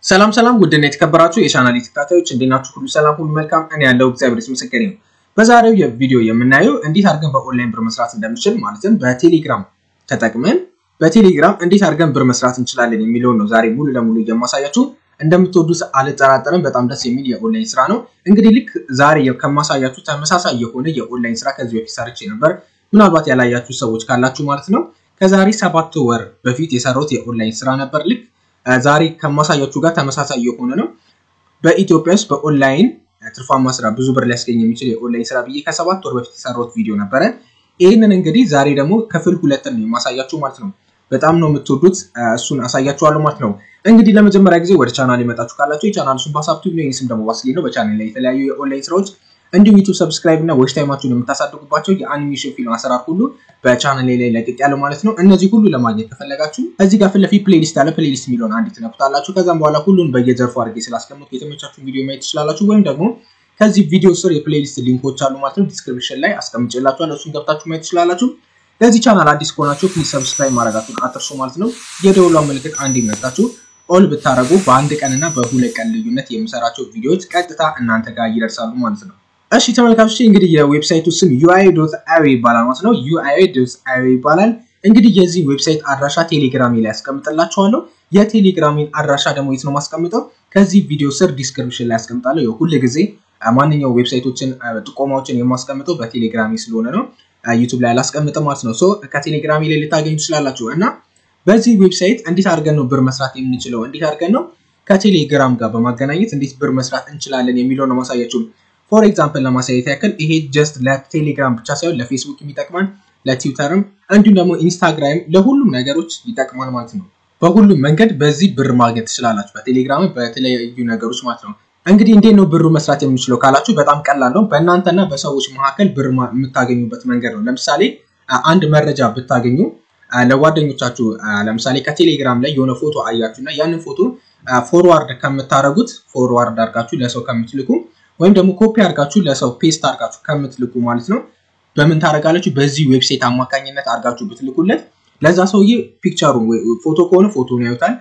ሰላም ሰላም ውድና የተከበራችሁ የቻናል ተከታታዮች እንዴት ናችሁ? ሁሉ ሰላም፣ ሁሉ መልካም። እኔ ያለው እግዚአብሔር ይመስገን ነው። በዛሬው የቪዲዮ የምናየው እንዴት አድርገን በኦንላይን ብር መስራት እንደምንችል ማለትም በቴሌግራም ተጠቅመን በቴሌግራም እንዴት አድርገን ብር መስራት እንችላለን የሚለውን ነው ዛሬ ሙሉ ለሙሉ የማሳያችሁ። እንደምትወዱት አልጠራጠርም። በጣም ደስ የሚል የኦንላይን ስራ ነው። እንግዲህ ልክ ዛሬ ከማሳያችሁ ተመሳሳይ የሆነ የኦንላይን ስራ ከዚህ በፊት ሰርቼ ነበር። ምናልባት ያላያችሁ ሰዎች ካላችሁ ማለት ነው። ከዛሬ ሰባት ወር በፊት የሰራሁት የኦንላይን ስራ ነበር። ልክ ዛሬ ከማሳያችሁ ጋር ተመሳሳይ የሆነ ነው። በኢትዮጵያ ውስጥ በኦንላይን ትርፋማ ስራ ብዙ ብር ሊያስገኝ የሚችል የኦንላይን ስራ ብዬ ከሰባት ወር በፊት የሰራሁት ቪዲዮ ነበረ። ይህንን እንግዲህ ዛሬ ደግሞ ክፍል ሁለትን ነው የማሳያችሁ ማለት ነው። በጣም ነው የምትወዱት፣ እሱን አሳያችኋለሁ ማለት ነው። እንግዲህ ለመጀመሪያ ጊዜ ወደ ቻናል የመጣችሁ ካላችሁ የቻናል ስም ባሳብቱ ነው። ስም ደግሞ ባስሌ ነው። በቻናል ላይ የተለያዩ የኦንላይን ስራዎች እንዲሁም ዩቱብ ሰብስክራይብ እና ዌች ታይማችሁን የምታሳድጉባቸው የአኒሜሽን ፊልም አሰራር ሁሉ በቻናል ላይ ለቅቅ ያለው ማለት ነው። እነዚህ ሁሉ ለማግኘት ከፈለጋችሁ እዚህ ጋር ፊት ለፊት ፕሌሊስት ያለ ፕሌሊስት የሚለውን አንድ ትነኩታላችሁ። ከዛም በኋላ ሁሉን በየዘርፉ አድርጌ ስላስቀምጡ የተመቻችሁን ቪዲዮ ማየት ትችላላችሁ። ወይም ደግሞ ከዚህ ቪዲዮ ስር የፕሌሊስት ሊንኮች አሉ ማለት ነው። ዲስክሪፕሽን ላይ አስቀምጬላችኋለሁ። እሱን ገብታችሁ ማየት ትችላላችሁ። ለዚህ ቻናል አዲስ ከሆናችሁ ፕሊዝ ሰብስክራይብ ማድረጋችሁን አትርሱ ማለት ነው። የደወሏን ምልክት አንድ ይመታችሁ ኦል ብታደረጉ በአንድ ቀንና በሁለት ቀን ልዩነት የምሰራቸው ቪዲዮዎች ቀጥታ እናንተ ጋር ይደርሳሉ ማለት ነው። እሺ ተመልካቾች እንግዲህ የዌብሳይቱ ስም ዩአይ ዶት አዮ ይባላል ማለት ነው። ዩአይ ዶት አዮ ይባላል። እንግዲህ የዚህ ዌብሳይት አድራሻ ቴሌግራሚ ላይ ያስቀምጥላችኋለሁ። የቴሌግራሚን አድራሻ ደግሞ የት ነው ማስቀምጠው? ከዚህ ቪዲዮ ስር ዲስክሪፕሽን ላይ ያስቀምጣለሁ። ሁል ጊዜ ማንኛውም ዌብሳይቶችን ጥቆማዎችን የማስቀምጠው በቴሌግራሚ ስለሆነ ነው። ዩቱብ ላይ አላስቀምጥም ማለት ነው። ከቴሌግራሚ ላይ ልታገኙ ትችላላችሁ እና በዚህ ዌብሳይት እንዴት አድርገን ነው ብር መስራት የምንችለው፣ እንዴት አድርገን ነው ከቴሌግራም ጋር በማገናኘት እንዴት ብር መስራት እንችላለን የሚለው ነው ማሳያችሁ። ፎር ኤግዛምፕል ለማሳየት ያክል ይሄ ጀስት ለቴሌግራም ብቻ ሳይሆን ለፌስቡክ ይጠቅማል፣ ለትዊተርም እንዲሁም ደግሞ ኢንስታግራም ለሁሉም ነገሮች ይጠቅማል ማለት ነው። በሁሉም መንገድ በዚህ ብር ማግኘት ትችላላችሁ፣ በቴሌግራም በተለያዩ ነገሮች ማለት ነው። እንግዲህ እንዴት ነው ብሩ መስራት የምንችለው ካላችሁ በጣም ቀላል ነው። በእናንተና በሰዎች መካከል ብር የምታገኙበት መንገድ ነው። ለምሳሌ አንድ መረጃ ብታገኙ ለጓደኞቻችሁ ለምሳሌ ከቴሌግራም ላይ የሆነ ፎቶ አያችሁ እና ያንን ፎቶ ፎርዋርድ ከምታደረጉት ፎርዋርድ አድርጋችሁ ለሰው ከምትልኩ ወይም ደግሞ ኮፒ አድርጋችሁ ለሰው ፔስት አድርጋችሁ ከምትልኩ ማለት ነው በምን ታደርጋላችሁ? በዚህ ዌብሳይት አማካኝነት አድርጋችሁ ብትልኩለት ለዛ ሰውዬ ፒክቸሩ ፎቶ ከሆነ ፎቶን ያዩታል።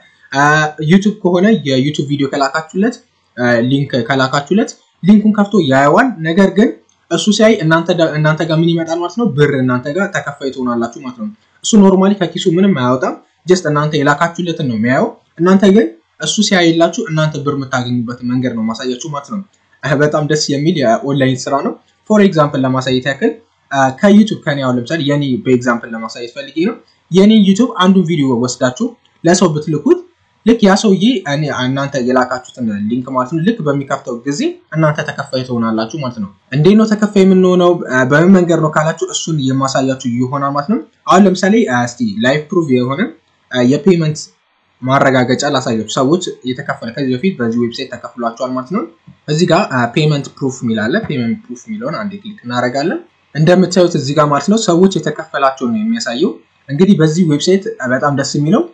ዩቱብ ከሆነ የዩቱብ ቪዲዮ ከላካችሁለት ሊንክ ከላካችሁለት ሊንኩን ከፍቶ ያየዋል። ነገር ግን እሱ ሲያይ እናንተ ጋር ምን ይመጣል ማለት ነው? ብር እናንተ ጋር ተከፋይ ትሆናላችሁ ማለት ነው። እሱ ኖርማሊ ከኪሱ ምንም አያወጣም። ጀስት እናንተ የላካችሁለትን ነው የሚያየው። እናንተ ግን እሱ ሲያይላችሁ እናንተ ብር የምታገኙበትን መንገድ ነው ማሳያችሁ ማለት ነው። በጣም ደስ የሚል የኦንላይን ስራ ነው። ፎር ኤግዛምፕል ለማሳየት ያክል ከዩቱብ ከኔ አሁን ለምሳሌ የኔ በኤግዛምፕል ለማሳየት ፈልጌ ነው። የኔ ዩቱብ አንዱን ቪዲዮ ወስዳችሁ ለሰው ብትልኩት ልክ ያ ሰውዬ እናንተ የላካችሁትን ሊንክ ማለት ነው ልክ በሚከፍተው ጊዜ እናንተ ተከፋይ ትሆናላችሁ ማለት ነው። እንዴት ነው ተከፋይ የምንሆነው? በምን መንገድ ነው ካላችሁ እሱን የማሳያችሁ ይሆናል ማለት ነው። አሁን ለምሳሌ እስቲ ላይቭ ፕሩቭ የሆነ የፔመንት ማረጋገጫ ላሳያችሁ። ሰዎች የተከፈለ ከዚህ በፊት በዚህ ዌብሳይት ተከፍሏቸዋል ማለት ነው። እዚህ ጋር ፔመንት ፕሩፍ ሚላለ ፔመንት ፕሩፍ የሚለውን አንዴ ክሊክ እናደርጋለን። እንደምታዩት እዚህ ጋር ማለት ነው ሰዎች የተከፈላቸው ነው የሚያሳየው። እንግዲህ በዚህ ዌብሳይት በጣም ደስ የሚለው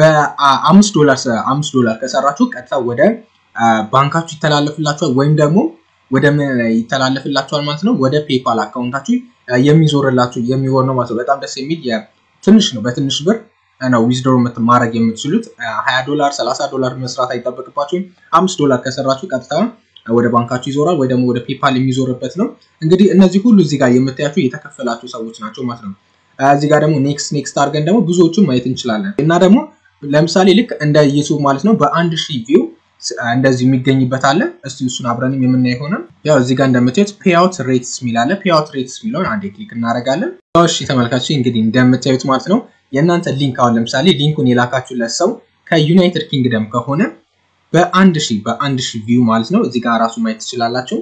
በአምስት ዶላር አምስት ዶላር ከሰራችሁ ቀጥታ ወደ ባንካችሁ ይተላለፍላችኋል ወይም ደግሞ ወደ ምን ይተላለፍላችኋል ማለት ነው ወደ ፔፓል አካውንታችሁ የሚዞርላችሁ የሚሆን ነው ማለት ነው። በጣም ደስ የሚል ትንሽ ነው። በትንሽ ብር ነው ዊዝድሮ ማድረግ የምትችሉት። ሀያ ዶላር ሰላሳ ዶላር መስራት አይጠበቅባችሁም። አምስት ዶላር ከሰራችሁ ቀጥታ ወደ ባንካችሁ ይዞራል ወይ ደግሞ ወደ ፔፓል የሚዞርበት ነው። እንግዲህ እነዚህ ሁሉ እዚህ ጋር የምታያቸው የተከፈላችሁ ሰዎች ናቸው ማለት ነው። እዚህ ጋር ደግሞ ኔክስት ኔክስት አድርገን ደግሞ ብዙዎቹን ማየት እንችላለን እና ደግሞ ለምሳሌ ልክ እንደ ዩቱብ ማለት ነው በአንድ ሺህ ቪው እንደዚህ የሚገኝበት አለ። እስቲ እሱን አብረንም የምናይ ሆነ ያው እዚህ ጋር እንደምታዩት ፔአውት ሬትስ የሚል አለ። ፔአውት ሬትስ የሚለውን አንዴ ክሊክ እናደርጋለን። እሺ ተመልካች እንግዲህ እንደምታዩት ማለት ነው የእናንተ ሊንክ አሁን ለምሳሌ ሊንኩን የላካችሁለት ሰው ከዩናይትድ ኪንግደም ከሆነ በአንድ ሺህ በአንድ ሺህ ቪው ማለት ነው እዚህ ጋር ራሱ ማየት ትችላላችሁ።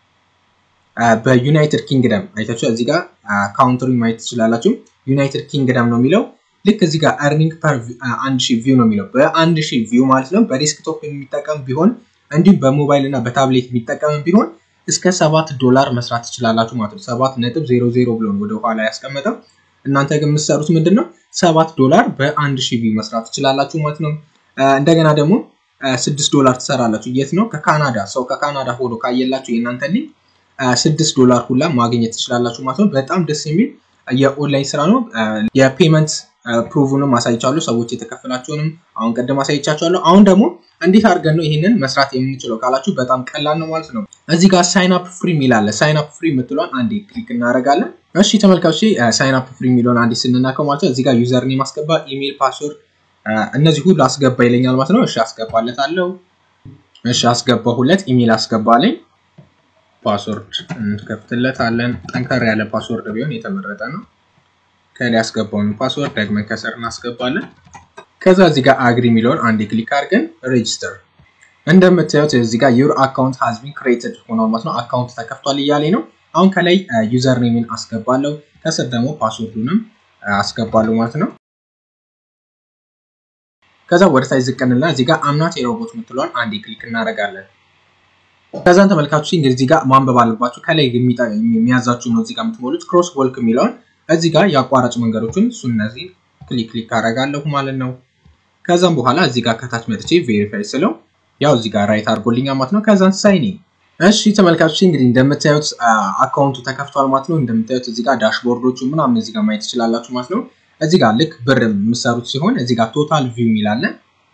በዩናይትድ ኪንግደም አይታችሁ እዚህ ጋር ካውንትሪ ማየት ትችላላችሁ። ዩናይትድ ኪንግደም ነው የሚለው ልክ እዚህ ጋር አርኒንግ ፐር አንድ ሺህ ቪው ነው የሚለው በአንድ ሺህ ቪው ማለት ነው። በዴስክቶፕ የሚጠቀም ቢሆን እንዲሁም በሞባይል እና በታብሌት የሚጠቀም ቢሆን እስከ ሰባት ዶላር መስራት ትችላላችሁ ማለት ነው። ሰባት ነጥብ ዜሮ ዜሮ ብሎ ወደ ኋላ ያስቀመጠው እናንተ ግን የምትሰሩት ምንድን ነው? ሰባት ዶላር በአንድ ሺህ ቪው መስራት ትችላላችሁ ማለት ነው። እንደገና ደግሞ ስድስት ዶላር ትሰራላችሁ። የት ነው? ከካናዳ ሰው ከካናዳ ሆኖ ካየላችሁ የእናንተ ሊንክ ስድስት ዶላር ሁላ ማግኘት ትችላላችሁ ማለት ነው። በጣም ደስ የሚል የኦንላይን ስራ ነው። የፔመንት ፕሩቭንም አሳይቻለሁ። ሰዎች የተከፈላቸውንም አሁን ቅድም አሳይቻቸዋለሁ። አሁን ደግሞ እንዴት አድርገን ነው ይህንን መስራት የምንችለው ካላችሁ በጣም ቀላል ነው ማለት ነው። እዚህ ጋር ሳይን አፕ ፍሪ የሚል አለ። ሳይን አፕ ፍሪ የምትለውን አንዴ ክሊክ እናደርጋለን። እሺ ተመልካቾች ሳይን አፕ ፍሪ የሚለውን አንዴ ስንናከው ማለት ነው እዚህ ጋር ዩዘር ኔም አስገባ፣ ኢሜል፣ ፓስወርድ እነዚህ ሁሉ አስገባ ይለኛል ማለት ነው። እሺ አስገባለታለሁ። እሺ አስገባሁለት። ኢሜል አስገባለኝ። ፓስወርድ እንከፍትለታለን። ጠንከር ያለ ፓስወርድ ቢሆን የተመረጠ ነው። ከላይ ያስገባውን ፓስወርድ ደግመን ከስር እናስገባለን። ከዛ እዚህ ጋር አግሪ የሚለውን አንዴ ክሊክ አድርገን ሬጅስተር። እንደምታዩት እዚህ ጋር ዩር አካውንት ሃዝ ቢን ክሬትድ ሆኗል ማለት ነው። አካውንት ተከፍቷል እያለኝ ነው። አሁን ከላይ ዩዘር ኔምን አስገባለሁ፣ ከስር ደግሞ ፓስወርዱንም አስገባለሁ ማለት ነው። ከዛ ወደ ታች ዝቅንልና እዚህ ጋር አምናት የሮቦት የምትለውን አንዴ ክሊክ እናደርጋለን። ከዛን ተመልካቾች እንግዲህ እዚህ ጋር ማንበብ አለባችሁ። ከላይ የሚያዛችሁ ነው እዚህ ጋር የምትሞሉት ክሮስ ወልክ የሚለውን እዚህ ጋር የአቋራጭ መንገዶችን እሱ እነዚህ ክሊክ ክሊክ አደርጋለሁ ማለት ነው። ከዛም በኋላ እዚህ ጋር ከታች መጥቼ ቬሪፋይ ስለው ያው እዚህ ጋር ራይት አድርጎልኛል ማለት ነው። ከዛን ሳይን እሺ ተመልካቾች እንግዲህ እንደምታዩት አካውንቱ ተከፍቷል ማለት ነው። እንደምታዩት እዚህ ጋር ዳሽቦርዶቹ ምናምን እዚህ ጋር ማየት ትችላላችሁ ማለት ነው። እዚህ ጋር ልክ ብር የምሰሩት ሲሆን እዚህ ጋር ቶታል ቪው የሚላለ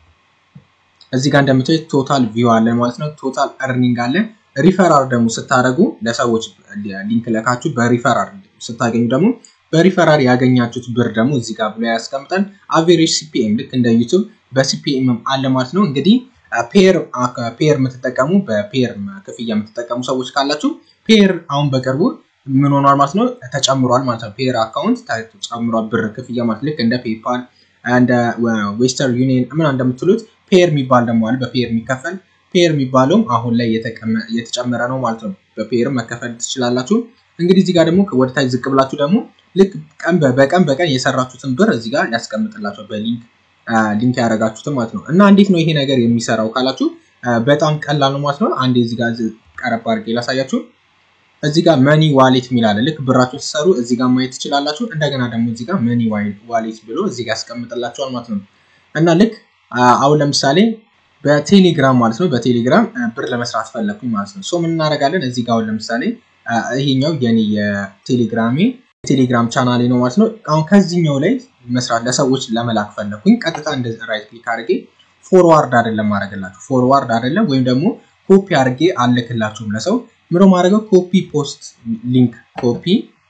እዚህ ጋር እንደምታዩት ቶታል ቪው አለ ማለት ነው። ቶታል እርኒንግ አለ። ሪፈራል ደግሞ ስታደርጉ ለሰዎች ሊንክ ለካችሁ በሪፈራል ስታገኙ ደግሞ በሪፈራል ያገኛችሁት ብር ደግሞ እዚህ ጋር ብሎ ያስቀምጠን። አቬሬጅ ሲፒኤም ልክ እንደ ዩቱብ በሲፒኤም አለ ማለት ነው። እንግዲህ ፔር ፔር የምትጠቀሙ በፔር ክፍያ የምትጠቀሙ ሰዎች ካላችሁ ፔር አሁን በቅርቡ ምን ሆኗል ማለት ነው ተጨምሯል ማለት ነው። ፔር አካውንት ተጨምሯል ብር ክፍያ ማለት ልክ እንደ ፔፓል እንደ ዌስተርን ዩኒየን ምን እንደምትሉት ፔር የሚባል ደግሞ አለ በፔር የሚከፈል ፔር የሚባለውም አሁን ላይ የተጨመረ ነው ማለት ነው። በፔር መከፈል ትችላላችሁ። እንግዲህ እዚህ ጋር ደግሞ ወደታች ዝቅ ብላችሁ ደግሞ ልክ ቀን በቀን በቀን የሰራችሁትን ብር እዚህ ጋር ያስቀምጥላቸው በሊንክ ሊንክ ያደረጋችሁትን ማለት ነው። እና እንዴት ነው ይሄ ነገር የሚሰራው ካላችሁ በጣም ቀላል ነው ማለት ነው። አንዴ እዚህ ጋር ቀረብ አድርጌ ላሳያችሁ። እዚህ ጋር መኒ ዋሌት የሚል አለ። ልክ ብራችሁ ሲሰሩ እዚህ ጋር ማየት ትችላላችሁ። እንደገና ደግሞ እዚህ ጋር መኒ ዋሌት ብሎ እዚህ ጋር ያስቀምጥላችኋል ማለት ነው። እና ልክ አሁን ለምሳሌ በቴሌግራም ማለት ነው በቴሌግራም ብር ለመስራት ፈለግኩኝ ማለት ነው። ሶ ምን እናደርጋለን እዚህ ጋር አሁን ለምሳሌ ይሄኛው የኔ የቴሌግራሜ ቴሌግራም ቻናሌ ነው ማለት ነው። አሁን ከዚህኛው ላይ መስራት ለሰዎች ለመላክ ፈለግኩኝ። ቀጥታ እንደ ራይት ክሊክ አድርጌ ፎርዋርድ አይደለም ማድረግላችሁ ፎርዋርድ አይደለም ወይም ደግሞ ኮፒ አድርጌ አልክላችሁም ለሰው ምሮ ማድረገው ኮፒ ፖስት ሊንክ ኮፒ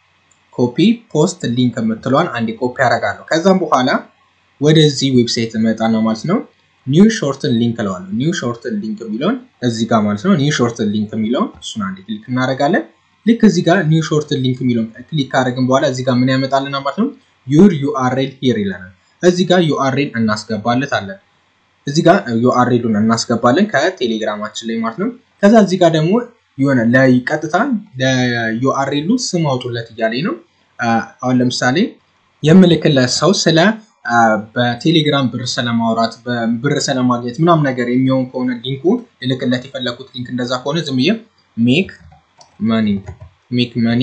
ኮፒ ፖስት ሊንክ የምትለዋን አንዴ ኮፒ አደርጋለሁ። ከዛም በኋላ ወደዚህ ዌብሳይት እመጣ ነው ማለት ነው። ኒው ሾርትን ሊንክ እለዋለሁ። ኒው ሾርትን ሊንክ የሚለውን እዚህ ጋር ማለት ነው። ኒው ሾርትን ሊንክ የሚለውን እሱን አንዴ ክሊክ እናደርጋለን። ልክ እዚህ ጋር ኒው ሾርትን ሊንክ የሚለውን ክሊክ ካደረግን በኋላ እዚህ ጋር ምን ያመጣልና ማለት ነው ዩር ዩአርኤል ሂር ይለናል። እዚህ ጋር ዩአርኤል እናስገባለታለን። እዚህ ጋር ዩአርኤሉን እናስገባለን ከቴሌግራማችን ላይ ማለት ነው። ከዛ እዚህ ጋር ደግሞ የሆነ ለቀጥታ ለዩአርኤሉ ስም አውጡለት እያለኝ ነው። አሁን ለምሳሌ የምልክለት ሰው ስለ በቴሌግራም ብር ስለማውራት ብር ስለማግኘት ምናምን ነገር የሚሆን ከሆነ ሊንኩ ልልክለት የፈለኩት ሊንክ እንደዛ ከሆነ ዝም ብዬ ሜክ መኒ ሜክ መኒ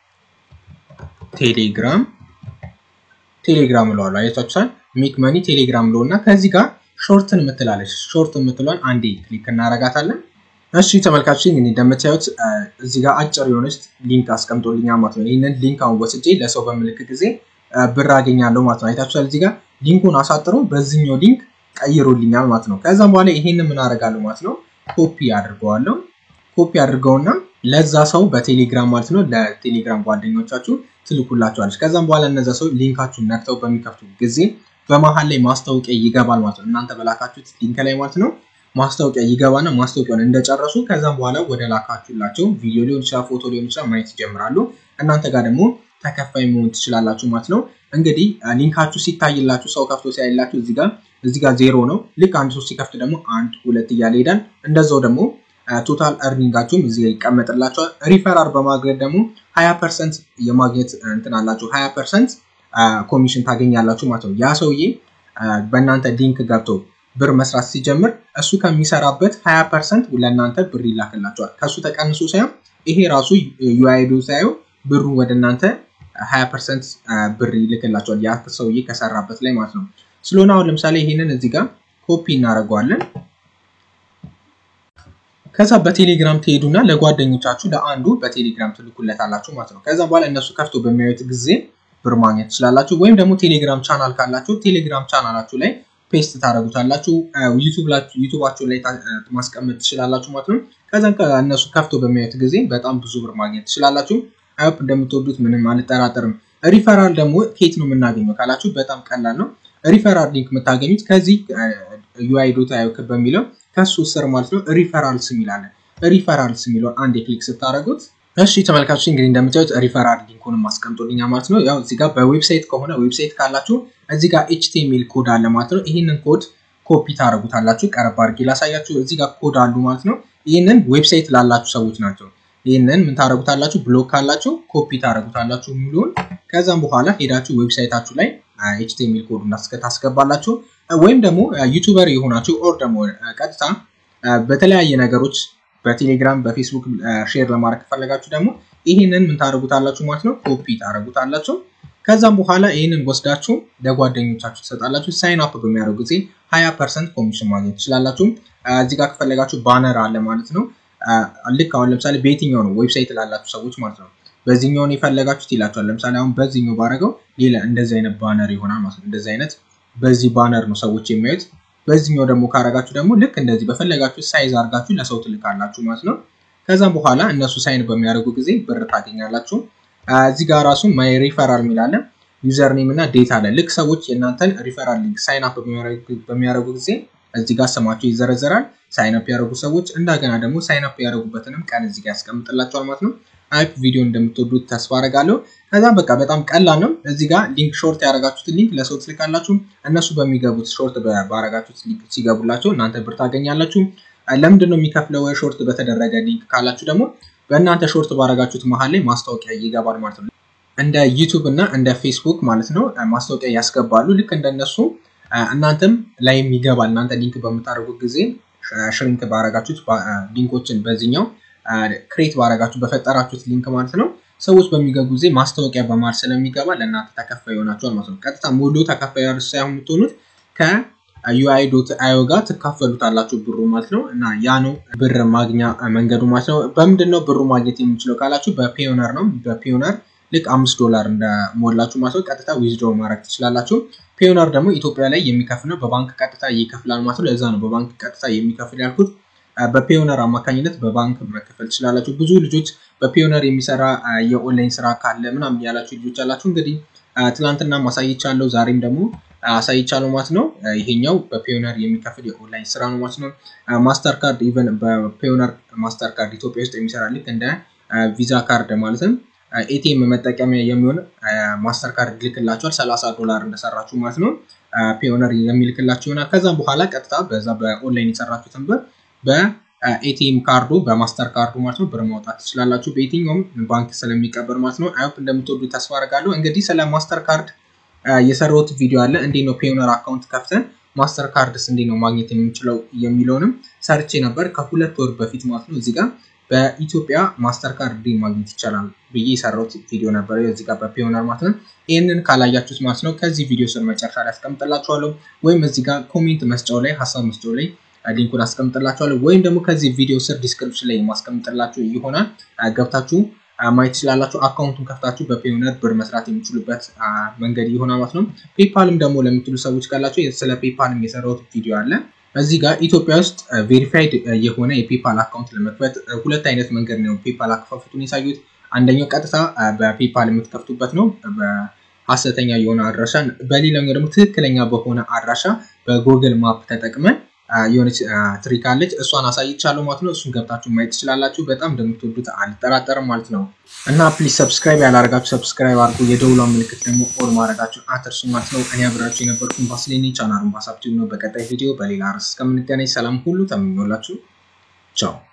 ቴሌግራም ቴሌግራም እለዋለሁ። አያችኋል? ሜክ መኒ ቴሌግራም ለው እና ከዚህ ጋር ሾርትን የምትላለች ሾርት የምትለዋን አንዴ ክሊክ እናረጋታለን። እሺ ተመልካቾች እንግዲህ እንደምታዩት እዚህ ጋር አጭር የሆነች ሊንክ አስቀምጦልኛል ማለት ነው። ይህንን ሊንክ አሁን ወስጄ ለሰው በምልክ ጊዜ ብር አገኛለሁ ማለት ነው። አይታችኋል? እዚህ ጋር ሊንኩን አሳጥሮ በዚህኛው ሊንክ ቀይሮልኛል ማለት ነው። ከዛም በኋላ ይሄንን ምን አደርጋለሁ ማለት ነው ኮፒ አድርገዋለሁ። ኮፒ አድርገውና ለዛ ሰው በቴሌግራም ማለት ነው ለቴሌግራም ጓደኞቻችሁ ትልኩላቸዋለች። ከዛም በኋላ እነዛ ሰው ሊንካችሁን ነክተው በሚከፍቱ ጊዜ በመሀል ላይ ማስታወቂያ ይገባል ማለት ነው። እናንተ በላካችሁት ሊንክ ላይ ማለት ነው ማስታወቂያ ይገባና ማስታወቂያውን እንደጨረሱ ከዛም በኋላ ወደ ላካችሁላቸው ቪዲዮ ሊሆን ይችላል፣ ፎቶ ሊሆን ይችላል ማየት ይጀምራሉ። እናንተ ጋር ደግሞ ተከፋይ መሆን ትችላላችሁ ማለት ነው። እንግዲህ ሊንካችሁ ሲታይላችሁ ሰው ከፍቶ ሲያይላችሁ እዚህ ጋር እዚህ ጋር ዜሮ ነው። ልክ አንድ ሰው ሲከፍት ደግሞ አንድ ሁለት እያለ ይሄዳል። እንደዛው ደግሞ ቶታል እርኒንጋችሁም እዚህ ጋር ይቀመጥላቸዋል። ሪፈራል በማድረግ ደግሞ ሀያ ፐርሰንት የማግኘት እንትን አላችሁ ሀያ ፐርሰንት ኮሚሽን ታገኛላችሁ ማለት ነው። ያ ሰውዬ በእናንተ ሊንክ ገብቶ ብር መስራት ሲጀምር እሱ ከሚሰራበት ሀያ ፐርሰንት ለእናንተ ብር ይላክላቸዋል። ከእሱ ተቀንሶ ሳይሆን ይሄ ራሱ ዩአይዱ ሳይሆን ብሩ ወደ እናንተ ሀያ ፐርሰንት ብር ይልክላቸዋል ያ ሰውዬ ከሰራበት ላይ ማለት ነው። ስለሆነ አሁን ለምሳሌ ይሄንን እዚህ ጋር ኮፒ እናደርገዋለን። ከዛ በቴሌግራም ትሄዱና ለጓደኞቻችሁ ለአንዱ በቴሌግራም ትልኩለታላችሁ ማለት ነው። ከዛ በኋላ እነሱ ከፍቶ በሚያዩት ጊዜ ብር ማግኘት ትችላላችሁ። ወይም ደግሞ ቴሌግራም ቻናል ካላችሁ ቴሌግራም ቻናላችሁ ላይ ፔስት ታደረጉታላችሁ። ዩቱባችሁ ላይ ማስቀመጥ ትችላላችሁ ማለት ነው። ከዛም እነሱ ከፍቶ በሚያዩት ጊዜ በጣም ብዙ ብር ማግኘት ትችላላችሁ። አይፕ እንደምትወዱት ምንም አልጠራጠርም። ሪፈራል ደግሞ ኬት ነው የምናገኘው ካላችሁ በጣም ቀላል ነው። ሪፈራል ሊንክ የምታገኙት ከዚህ ዩአይ ዶት አዮ በሚለው ከሱ ስር ማለት ነው ሪፈራልስ የሚላለን ሪፈራልስ የሚለውን አንድ ክሊክ ስታደረጉት እሺ ተመልካቾች እንግዲህ እንደምታዩት ሪፈራል ሊንኩንም ማስቀምጦልኛ ማለት ነው። ያው እዚህ ጋር በዌብሳይት ከሆነ ዌብሳይት ካላችሁ እዚህ ጋር ኤችቲኤምኤል ኮድ አለ ማለት ነው። ይህንን ኮድ ኮፒ ታደረጉታላችሁ። ቀረብ አድርጌ ላሳያችሁ። እዚህ ጋር ኮድ አሉ ማለት ነው። ይህንን ዌብሳይት ላላችሁ ሰዎች ናቸው። ይህንን ምን ታደረጉታላችሁ? ብሎክ ካላችሁ ኮፒ ታደረጉታላችሁ የሚሉን ከዛም በኋላ ሄዳችሁ ዌብሳይታችሁ ላይ ኤችቲኤምኤል ኮድ ታስገባላችሁ። ወይም ደግሞ ዩቱበር የሆናችሁ ኦር ደግሞ ቀጥታ በተለያየ ነገሮች በቴሌግራም በፌስቡክ ሼር ለማድረግ ከፈለጋችሁ ደግሞ ይህንን ምን ታደረጉታላችሁ ማለት ነው ኮፒ ታደረጉታላችሁ። ከዛም በኋላ ይህንን ወስዳችሁ ለጓደኞቻችሁ ትሰጣላችሁ። ሳይን አፕ በሚያደርጉ ጊዜ ሀያ ፐርሰንት ኮሚሽን ማግኘት ትችላላችሁ። እዚህ ጋር ከፈለጋችሁ ባነር አለ ማለት ነው። ልክ አሁን ለምሳሌ በየትኛው ነው ዌብሳይት ላላችሁ ሰዎች ማለት ነው በዚህኛውን የፈለጋችሁት ይላችኋል። ለምሳሌ አሁን በዚህኛው ባረገው ሌላ እንደዚህ አይነት ባነር ይሆናል ማለት ነው። እንደዚህ አይነት በዚህ ባነር ነው ሰዎች የሚያዩት። በዚህኛው ደግሞ ካረጋችሁ ደግሞ ልክ እንደዚህ በፈለጋችሁ ሳይዝ አድርጋችሁ ለሰው ትልካላችሁ ማለት ነው። ከዛም በኋላ እነሱ ሳይን በሚያደርጉ ጊዜ ብር ታገኛላችሁ። እዚህ ጋር ራሱ ማይ ሪፈራል የሚላለ ዩዘር ኔም እና ዴታ አለ። ልክ ሰዎች የእናንተን ሪፈራል ሊንክ ሳይን አፕ በሚያደርጉ ጊዜ እዚህ ጋር ስማቸው ይዘረዘራል። ሳይን አፕ ያደረጉ ሰዎች እንደገና ደግሞ ሳይን አፕ ያደረጉበትንም ቀን እዚህ ጋር ያስቀምጥላቸዋል ማለት ነው። አይፕ ቪዲዮ እንደምትወዱት ተስፋ አደርጋለሁ። ከዛም በቃ በጣም ቀላል ነው። እዚህ ጋር ሊንክ ሾርት ያደረጋችሁትን ሊንክ ለሰው ትልካላችሁ። እነሱ በሚገቡት ሾርት ባረጋችሁት ሊንክ ሲገቡላቸው እናንተ ብር ታገኛላችሁ። ለምንድን ነው የሚከፍለው ሾርት በተደረገ ሊንክ ካላችሁ ደግሞ በእናንተ ሾርት ባረጋችሁት መሀል ላይ ማስታወቂያ ይገባል ማለት ነው። እንደ ዩቱብ እና እንደ ፌስቡክ ማለት ነው ማስታወቂያ ያስገባሉ። ልክ እንደነሱ እናንተም ላይም ይገባል። እናንተ ሊንክ በምታደርጉት ጊዜ ሽሪንክ ባረጋችሁት ሊንኮችን በዚህኛው ክሬት ባረጋችሁ በፈጠራችሁት ሊንክ ማለት ነው ሰዎች በሚገቡ ጊዜ ማስታወቂያ በማል ስለሚገባ ለእናንተ ተከፋይ ይሆናችኋል ማለት ነው። ቀጥታ ሙሉ ተከፋይ ሳይሆን የምትሆኑት ከዩአይ ዶት አዮ ጋር ትካፈሉታላችሁ ብሩ ማለት ነው። እና ያ ነው ብር ማግኛ መንገዱ ማለት ነው። በምንድን ነው ብሩ ማግኘት የምንችለው ካላችሁ በፒዮነር ነው። በፒዮነር ልክ አምስት ዶላር እንደሞላችሁ ማለት ነው ቀጥታ ዊዝድሮ ማድረግ ትችላላችሁ። ፒዮነር ደግሞ ኢትዮጵያ ላይ የሚከፍል ነው። በባንክ ቀጥታ ይከፍላል ማለት ነው። ለዛ ነው በባንክ ቀጥታ የሚከፍል ያልኩት። በፒዮነር አማካኝነት በባንክ መከፈል ትችላላችሁ። ብዙ ልጆች በፒዮነር የሚሰራ የኦንላይን ስራ ካለ ምናምን ያላችሁ ልጆች አላችሁ። እንግዲህ ትናንትና ማሳይቻለሁ፣ ዛሬም ደግሞ አሳይቻለሁ ማለት ነው። ይሄኛው በፒዮነር የሚከፍል የኦንላይን ስራ ነው ማለት ነው። ማስተር ካርድ ኢቨን በፒዮነር ማስተር ካርድ ኢትዮጵያ ውስጥ የሚሰራ ልክ እንደ ቪዛ ካርድ ማለትም ኤቲኤም መጠቀሚያ የሚሆን ማስተር ካርድ ይልክላችኋል። ሰላሳ ዶላር እንደሰራችሁ ማለት ነው ፒዮነር የሚልክላችሁ ይሆናል። ከዛም በኋላ ቀጥታ በዛ በኦንላይን የሰራችሁትን ብር በኤቲኤም ካርዱ በማስተር ካርዱ ማለት ነው ብር ማውጣት ትችላላችሁ። በየትኛውም ባንክ ስለሚቀበል ማለት ነው። አይሆፕ እንደምትወዱ ተስፋ አደርጋለሁ። እንግዲህ ስለ ማስተር ካርድ የሰራሁት ቪዲዮ አለ። እንዴት ነው ፒዮነር አካውንት ከፍተን ማስተር ካርድስ እንዴት ነው ማግኘት የምንችለው የሚለውንም ሰርቼ ነበር ከሁለት ወር በፊት ማለት ነው። እዚህ ጋር በኢትዮጵያ ማስተር ካርድ ማግኘት ይቻላል ብዬ የሰራሁት ቪዲዮ ነበር እዚህ ጋር በፒዮነር ማለት ነው። ይህንን ካላያችሁት ማለት ነው ከዚህ ቪዲዮ ስር መጨረሻ ላይ አስቀምጥላችኋለሁ፣ ወይም እዚህ ጋር ኮሜንት መስጫው ላይ ሀሳብ መስጫው ላይ ሊንኩን አስቀምጥላችኋለሁ ወይም ደግሞ ከዚህ ቪዲዮ ስር ዲስክሪፕሽን ላይ የማስቀምጥላችሁ ይሆናል። ገብታችሁ ማየት ትችላላችሁ። አካውንቱን ከፍታችሁ በፒዮነር ብር መስራት የሚችሉበት መንገድ ይሆናል ማለት ነው። ፔፓልም ደግሞ ለምትሉ ሰዎች ካላችሁ ስለ ፔፓልም የሰራሁት ቪዲዮ አለ። እዚህ ጋር ኢትዮጵያ ውስጥ ቬሪፋይድ የሆነ የፔፓል አካውንት ለመክፈት ሁለት አይነት መንገድ ነው ፔፓል አከፋፈቱን የሳዩት። አንደኛው ቀጥታ በፔፓል የምትከፍቱበት ነው በሀሰተኛ የሆነ አድራሻ፣ በሌላኛው ደግሞ ትክክለኛ በሆነ አድራሻ በጉግል ማፕ ተጠቅመን የሆነች ትሪክ አለች እሷን አሳይቻለሁ ማለት ነው። እሱን ገብታችሁ ማየት ትችላላችሁ። በጣም እንደምትወዱት አልጠራጠርም ማለት ነው። እና ፕሊዝ ሰብስክራይብ ያላረጋችሁ ሰብስክራይብ አድርጉ። የደውሏን ምልክት ደግሞ ኦል ማድረጋችሁ አትርሱ ማለት ነው። እኔ አብራችሁ የነበርኩን ባስሌኒ ቻናሉን ባሳብቲቭ ነው። በቀጣይ ቪዲዮ በሌላ ርዕስ እስከምንገናኝ ሰላም ሁሉ ተመኞላችሁ። ቻው